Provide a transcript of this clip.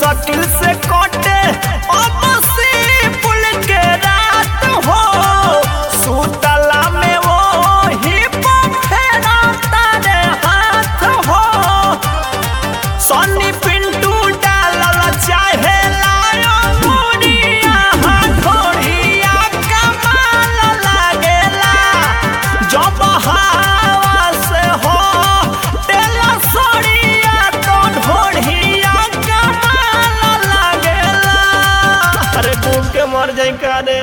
मुश्किल से कटे अब से पुल के रात हो सुतला में वो ही फेरा तारे हाथ हो सनी पिंटू डालल चाहे लायो मुड़िया हथोड़िया कमाल लागेला जब हवा से हो तेला सड़िया तो ढोड़िया कमाल लागेला अरे डूब के मर जाई का रे